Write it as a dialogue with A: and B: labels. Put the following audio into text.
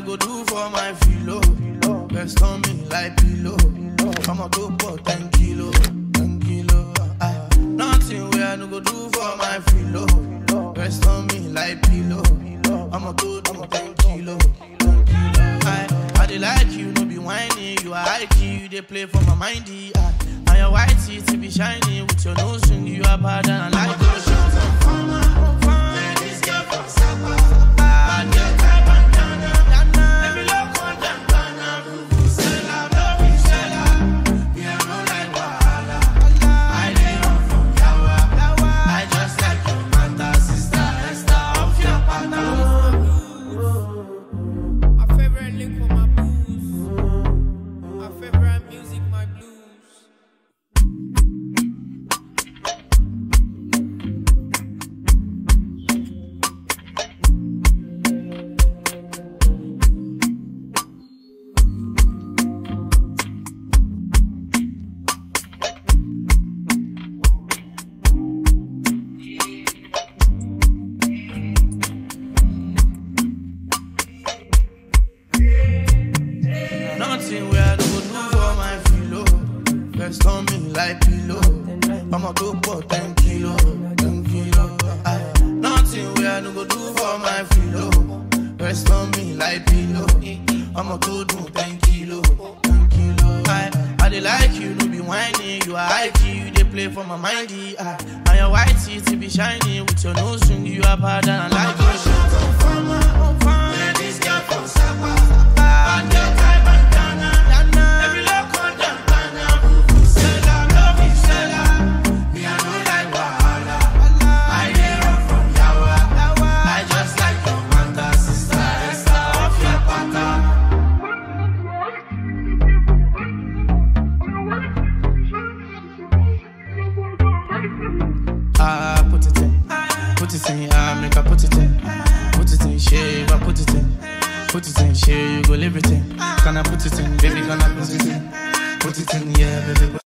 A: go do for my filo. Rest on me like pillow. I'ma go for 10 kilo, 10 kilo. Ah, nothing where I no go do for my filo. Rest on me like pillow. I'ma go do 10 kilo, 10 kilo. I, I dey like you, no be whiny. You are high key, you dey play for my mindy. Ah, and your white teeth be shiny with your nose ring. You are bad and I like those shots. I just like your mother, sister, Esther of your partner.
B: My favorite lick for my blues. My favorite music, my blues.
A: Nothing where I no go do for my filo. Rest on me like pillow. I'ma go for 10 kilo, 10 kilo. Aye. Nothing where I no go do for my filo. Rest on me like pillow. I'ma go do 10 kilo, 10 kilo. Aye. I dey like you, no be whiny. You are high key, you dey play for my mindy. Aye. And your white teeth be shiny with your nose ring. You are bad and I like those shots. I just like your mother, sister, Esther of your partner. Ah, put it in, put it in, ah, make I put it in, put it in, shave, I put it in, put it in, shave, you go live it in. Can I put it in, baby, can I put it in, put it in, yeah, baby.